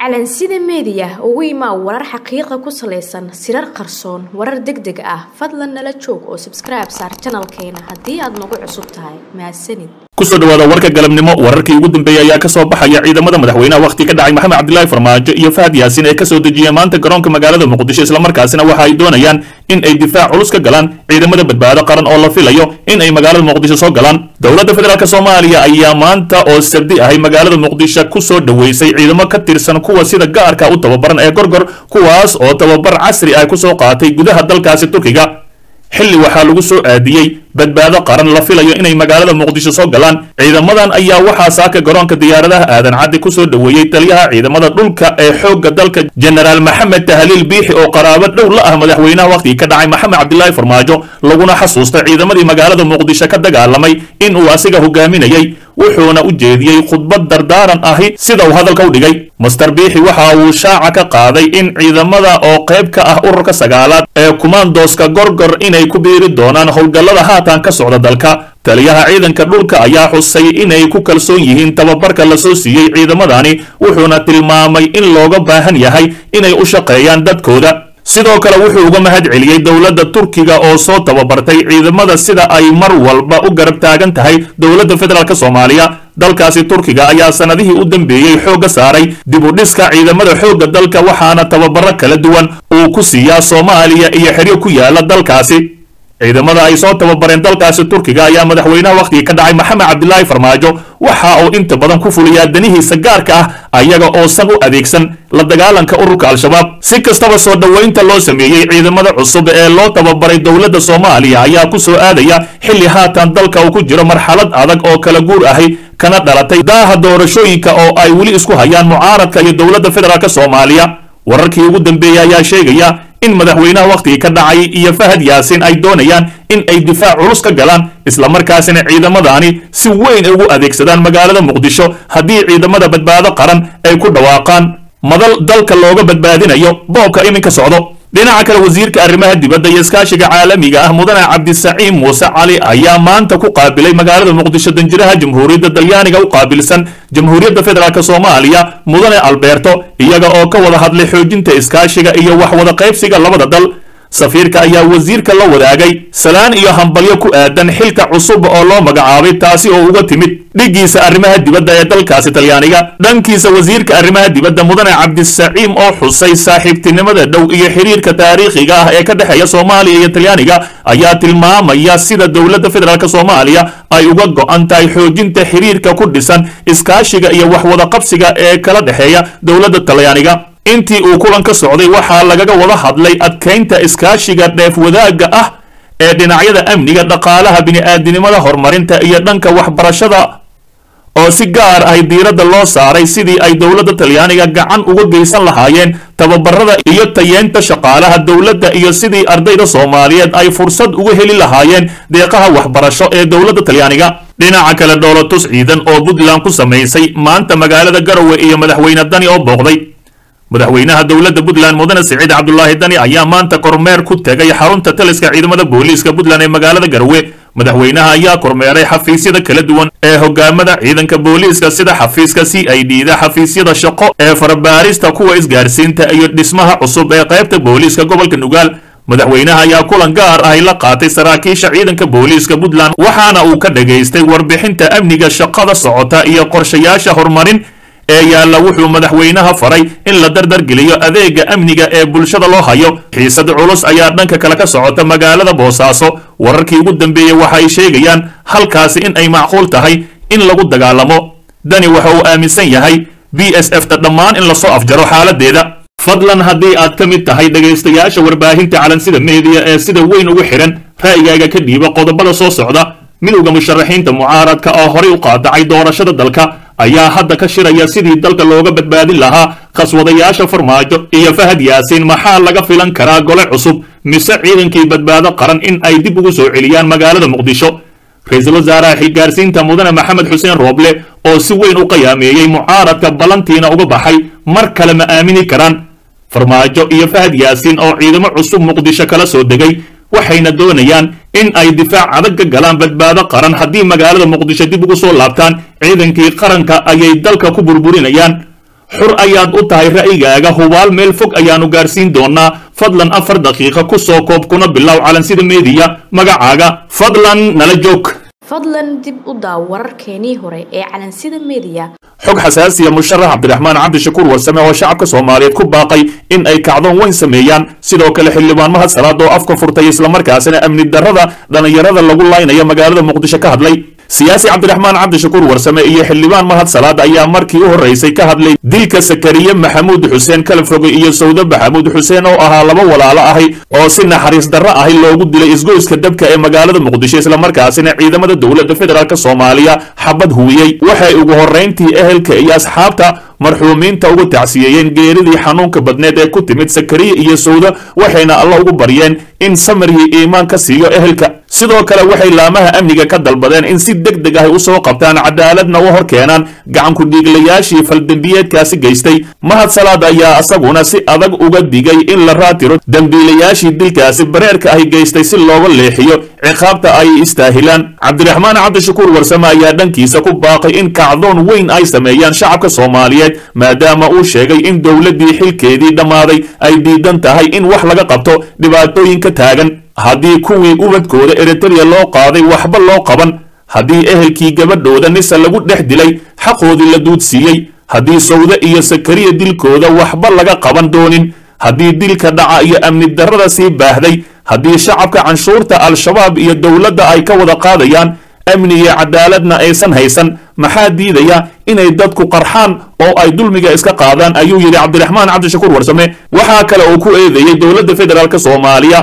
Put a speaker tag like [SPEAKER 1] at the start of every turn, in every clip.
[SPEAKER 1] calansida meediya ugu imaa warar xaqiiqa ku salaysan sirar qarsoon warar deg deg ah fadlan nala joog oo sabskribe saar janalkeena haddii aad nagu cusub tahay mahadsanid
[SPEAKER 2] kusoo dhawaada warka galabnimo wararkii ugu dambeeyey ayaa ka soo baxaya ciidamada madaxweynaha wakhti ka dhacay maxamed cabdilaahi farmaajo iyo fahad yaasin ee kasoo dejiyeen maanta garoonka magaalada muqdisho islamarkaasina waxa ay doonayaan in ay difaac culus ka galaan ciidamada badbaado qaran oo la filayo in ay magaalada muqdisho soo galaan dowladda federaalk soomaaliya ayaa maanta oo sabdi ahay magaalada muqdisho kusoo dhoweysay ciidamo ka tirsan kuwa sida gaarka u tababaran ee gorgor kuwaas oo tababar casri ah kusoo qaatay gudaha dalkaasi turkiga xilli waxaa lagu soo aadiyey badbaado qaran la filayo inay magaalada muqdisho soo galaan ciidamadan ayaa waxaa saaka garoonka diyaaradaha aadan caddi kusoo dhoweeyey taliyaha ciidamada dhulka ee xoogga dalka jenaraal maxamed tahliil biixi oo qaraabo dhow la ah madaxweynaha wakhtigii ka dhacay maxamed cabdilaahi farmaajo laguna xasuustay ciidamadii magaalada muqdisho ka dagaalamay in uu asiga hogaaminayey wuxuuna u jeediyey khudbad dardaaran ahi sida uu hadalka u dhigay master biixi waxa uu shaaca ka qaaday in ciidamada oo qayb ka ah ururka sagaalaad ee kumaandooska gorgor inay ku biiri doonaan howlgallada haatan ka socda dalka taliyaha ciidanka dhulka ayaa xusay inay ku kalsoon yihiin tababarka la soo siiyey ciidamadani wuxuuna tilmaamay in looga baahan yahay inay u shaqeeyaan dadkooda sidoo kale wuxuu uga mahad celiyey dowladda turkiga oo soo tababartay ciidamada sida ay mar walba u garab taagan tahay dowladda federaalk soomaaliya dalkaasi turkiga ayaa sanadihii u dambeeyey xoogga saaray dib u dhiska ciidamada xoogga dalka waxaana tababaro kala duwan uu ku siiyaa soomaaliya iyo xeryo ku yaala dalkaasi ciidamada ay soo tababareen dalkaasi turkiga ayaa madaxweynaha wakhtigii ka dhacay maxamed cabdilaahi farmaajo waxa uu inta badan ku fuliyaa danihiisa gaarka ah ayaga oosan u adeegsan la dagaalanka ururka al-shabaab si kastaba soo dhoweynta loo sameeyey ciidamada cusub ee loo tababaray dowladda soomaaliya ayaa ku soo aadaya xilli haatan dalka uu ku jiro marxalad adag oo kala guur ahi kana dhalatay daaha doorashooyinka oo ay weli isku hayaan mucaaradka iyo dowladda federaalk soomaaliya wararkii ugu dambeeyey ayaa sheegaya in madaxweynaha wakhtigii ka dhacay iyo fahad yaasin ay doonayaan in ay difaac culus ka galaan islamarkaasina ciidamadani si weyn ugu adeegsadaan magaalada muqdisho haddii ciidamada badbaado qaran ay ku dhawaaqaan madal dalka looga badbaadinayo boobka iminka socdo dhinaca kale wasiirka arrimaha dibadda iyo iskaashiga caalamiga ah mudane cabdisaciim muuse cali ayaa maanta ku qaabilay magaalada muqdisho danjiraha jamhuuriyadda dalyaaniga u qaabilsan jamhuuriyadda federaalk soomaaliya mudane alberto iyaga oo ka wada hadlay xoojinta iskaashiga iyo wax wada qaybsiga labada dal safiirka ayaa wasiirka la wadaagay salaan iyo hambalyo ku aadan xilka cusub oo loo magacaabay taasi oo uga timid dhiggiisa arrimaha dibadda ee dalkaasi talyaaniga dhankiisa wasiirka arrimaha dibadda mudane cabdisaciim oo xusay saaxiibtinimada dhow iyo xiriirka taariikhiga ah ee ka dhexeeya soomaaliya iyo talyaaniga ayaa tilmaamaya sida dowladda federaalk soomaaliya ay uga go'an tahay xoojinta xiriirka ku dhisan iskaashiga iyo waxwada qabsiga ee kala dhexeeya dowladda talyaaniga intii uu kulan ka socday waxaa lagaga wada hadlay adkaynta iskaashiga dheef wadaagga ah ee dhinacyada amniga dhaqaalaha bini'aadinimada horumarinta iyo dhanka waxbarashada oo si gaar ahy diiradda loo saaray sidii ay dowladda talyaaniga gacan uga geysan lahaayeen tababarada iyo tayeenta shaqaalaha dowladda iyo sidii ardayda soomaaliyeed ay fursad uga heli lahaayeen deeqaha waxbarasho ee dowladda talyaaniga dhinaca kale dhoolotus ciidan oo puntland ku samaysay maanta magaalada garowe iyo madaxweyne dani oo booqday madaxweynaha dowladda puntland mudane siciid cabdulaahi dani ayaa maanta kormeer ku tegay xarunta taliska ciidamada booliiska puntland ee magaalada garowe madaxweynaha ayaa kormeeray xafiisyada kala duwan ee hogaamada ciidanka booliiska sida xafiiska c i d da xafiisyada shaqo ee farabaarista kuwa isgaarsiinta iyo dhismaha cusub ee qaybta booliiska gobolka nugaal madaxweynaha ayaa kulan gaar ahy la qaatay saraakiisha ciidanka booliiska puntland waxaana uu ka dhagaystay warbixinta amniga shaqada socota iyo qorshayaasha horumarin ee yaalla wuxuu madaxweynaha faray in la dardargeliyo adeega amniga ee bulshada loo hayo xiisad culus ayaa dhanka kale ka socota magaalada boosaaso wararkii ugu dambeeyey waxa ay sheegayaan halkaasi in ay macquul tahay in lagu dagaalamo dani waxa uu aaminsan yahay b s f ta dhammaan in lasoo afjaro xaaladeeda fadlan haddii aad ka mid tahay dhegaystayaasha warbaahinta calansida meediya ee sida weyn ugu xidhan ra'yigaaga ka dhiiba qodobada soo socda midowda musharaxiinta mucaaradka oo horay u qaadacay doorashada dalka ayaa hadda ka shiraya sidii dalka looga badbaadin lahaa khaswadayaasha farmaajo iyo fahad yaasiin maxaa laga filan karaa gole cusub mise ciidankii badbaado qaran in ay dib ugu soo celiyaan magaalada muqdisho ra-iisul wasaaraha xilgaarsiinta mudane maxamed xuseen rooble oo si weyn u qiyaameeyey mucaaradka ballantiina uga baxay mar kale ma aamini karaan farmaajo iyo fahad yaasiin oo ciidamo cusub muqdisho kala soo degay waxayna doonayaan in ay difaac adag ka galaan badbaado qaran haddii magaalada muqdisho dib ugu soo laabtaan ciidankii qaranka ayay dalka ku burburinayaan xur ayaad u tahay ra'yigaaga hubaal meel fog ayaanu gaarsiin doonaa fadlan afar daqiiqa ku soo koob kuna bilow calansida meediya magacaaga fadlan nala joog
[SPEAKER 1] fadlan dib u daaw wararkeenii hore ee calansida meediya
[SPEAKER 2] xog xasaasiya musharax cabdiraxmaan cabdishakuur warsame oo shacabka soomaaliyeed ku baaqay in ay kacdoon weyn sameeyaan sidoo kale xildhibaan mahad salaad oo afka furtay islamarkaasina amni darrada dhallinyarada lagu laynaya magaalada muqdisho ka hadlay siyaasi cabdiraxmaan cabdishakuur warsame iyo xildhibaan mahad salaad ayaa markii u horreysay ka hadlay dilka sakariye maxamuud xuseen kalfoge iyo sawde maxamuud xuseen oo ahaa laba walaalo ahi oo si naxariis darro ahi loogu dilay isgoyska dabka ee magaalada muqdisho islamarkaasina ciidamada dowladda federaalk soomaaliya xabad huwiyey waxay ugu horrayntii ehelka iyo asxaabta marxuumiinta ugu tacsiyeeyeen geeridii xanuunka badneed ee ku timid sakariye iyo sawda waxayna alla ugu baryeen in samaryi iimaan ka siiyo ehelka sidoo kale waxay laamaha amniga ka dalbadeen in si deg deg ah u soo qabtaan cadaaladna u hor keenaan gacanku-dhiiglayaashii faldembiyeedkaasi geystay mahad salaad ayaa isaguna si adag uga digay in la raatiro dembiilayaashii dilkaasi bareerka ahi geystay si looga leexiyo ciqaabta ay istaahilaan cabdiraxmaan cabdishakuur warsame ayaa dhankiisa ku baaqay in kacdoon weyn ay sameeyaan shacabka soomaaliyeed maadaama uu sheegay in dowladdii xilkeedii dhammaaday ay diidan tahay in wax laga qabto dhibaatooyinka taagan haddii kuwii ubadkooda eritreya loo qaaday waxba loo qaban haddii ehelkii gabadhooda nisa lagu dhex dilay xaqoodii la duudsiiyey haddii sawde iyo sakariya dilkooda waxba laga qaban doonin haddii dilka dhaca iyo amni darrada sii baahday haddii shacabka canshuurta al-shabaab iyo dowladda ay ka wada qaadayaan amni iyo cadaaladna aysan haysan maxaa diidaya inay dadku qarxaan oo ay dulmiga iska qaadaan ayuu yidhi cabdiraxmaan cabdishakuur warsame waxaa kale uu ku eedeeyey dowladda federaalk soomaaliya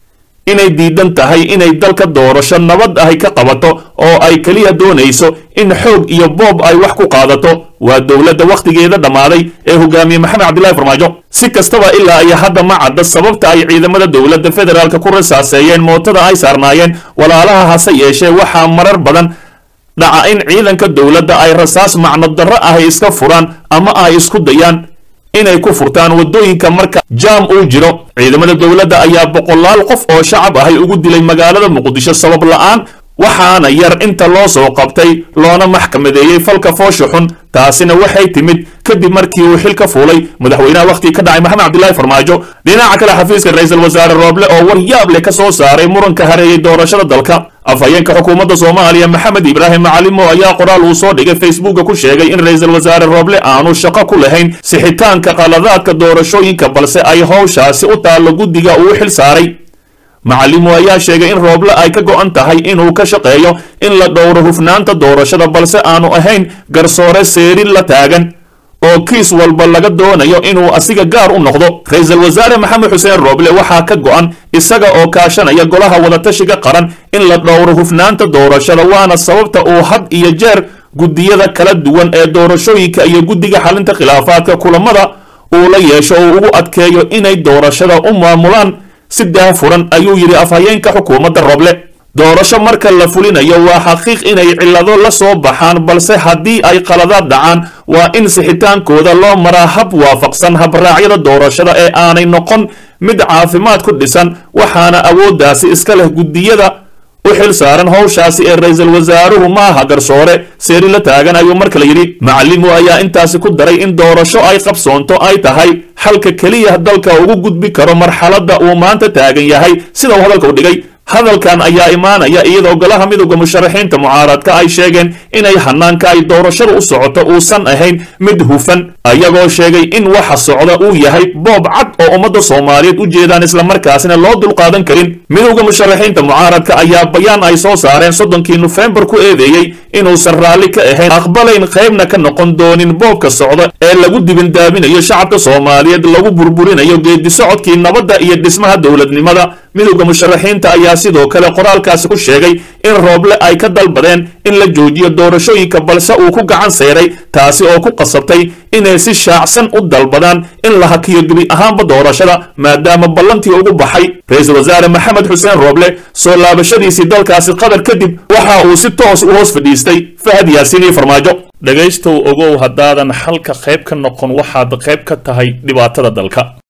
[SPEAKER 2] inay diidan tahay inay dalka doorasho nabad ahi ka qabato oo ay keliya doonayso in xoog iyo boob ay wax ku qaadato waa dowladda wakhtigeeda dhammaaday ee hogaamiye maxamed cabdillahi farmaajo si kastaba ilaa iyo hadda ma cadda sababta ay ciidamada dowladda federaalka ku rasaaseeyeen mootada ay saarnaayeen walaalaha hase yeeshee waxaa marar badan dhaca in ciidanka dowladda ay rasaas macno darro ahi iska furaan ama ay isku dayaan inay ku furtaan waddooyinka marka jaam uu jiro ciidamada dowladda ayaa boqolaal qof oo shacab ahay ugu dilay magaalada muqdisho sabab la'aan waxaana yar inta loo soo qabtay loona maxkamadeeyey falka foosha xun taasina waxay timid kadib markii uu xil ka fuulay madaxweynaha wakhtigii ka dhacay maxamed cabdilaahi farmaajo dhinaca kale xafiiska ra-iisul wasaare rooble oo war yaab leh ka soo saaray muranka hareeyey doorashada dalka afhayeenka xukuumadda soomaaliya maxamed ibraahim macalimo ayaa qoraal uu soo dhigay facebooka ku sheegay in ra-iisul wasaare rooble aanu shaqo ku lahayn sixitaanka qaladaadka doorashooyinka balse ay howshaasi u taallo guddiga uu xil saaray macalimo ayaa sheegay in rooble ay ka go'an tahay inuu ka shaqeeyo in la dhowro hufnaanta doorashada balse aanu ahayn garsoore seerin la taagan oo kiis walba laga doonayo inuu asiga gaar u noqdo ra-iisul wasaare maxamed xuseen rooble waxaa ka go'an isaga oo kaashanaya golaha wadatashiga qaran in la dhowro hufnaanta doorashada waana sababta uu had iyo jeer guddiyada kala duwan ee doorashooyinka iyo guddiga xalinta khilaafaadka kulamada uu la yeesho uu ugu adkeeyo inay doorashada u maamulaan si daafuran ayuu yidhi afhayeenka xukuumadda rooble doorasho marka la fulinayo waa xaqiiq inay cillado la soo baxaan balse haddii ay qaladaad dhacaan waa in sixitaankooda loo maraa hab waafaqsan habraacyada doorashada ee aanay noqon mid caafimaad ku dhisan waxaana awooddaasi iska leh guddiyada u xil saaran howshaasi ee ra-iisul wasaaruhu maaha garsoore seeri la taagan ayuu mar kale yidhi macalimu ayaa intaasi ku daray in doorasho ay qabsoonto ay tahay xalka keliya dalka ugu gudbi karo marxaladda uu maanta taagan yahay sida uu hadalka u dhigay hadalkan ayaa imaanaya iyadoo golaha midowda musharaxiinta mucaaradka ay sheegeen inay hanaanka ay doorashada u socoto uusan ahayn mid hufan ayagoo sheegay in waxa socda uu yahay boob cad oo ummadda soomaaliyeed u jeedaan islamarkaasina loo dulqaadan karin midowda musharaxiinta mucaaradka ayaa bayaan ay soo saareen soddonkii nofembar ku eedeeyey inuusan raalli ka ahayn aqbalayn qaybna ka noqon doonin boobka socda ee lagu dibindaaminayo shacabka soomaaliyeed lagu burburinayo geedi socodkii nabadda iyo dhismaha dowladnimada midowda musharaxiinta ayaa sidoo kale qoraalkaasi ku sheegay in rooble ay ka dalbadeen in la joojiyo doorashooyinka balse uu ku gacan sayray taasi oo ku qasabtay inay si shaacsan u dalbadaan in la hakiyo gebi ahaanba doorashada maadaama ballantii ugu baxay ra-iisul wasaare maxamed xuseen rooble soo laabashadiisii dalkaasi qatar kadib waxa uu si toos u hoos fadhiistay fahad yaasiin iyo farmaajo dhegaystow ogow haddaadan xalka qayb ka noqon waxaad qayb ka tahay dhibaatada dalka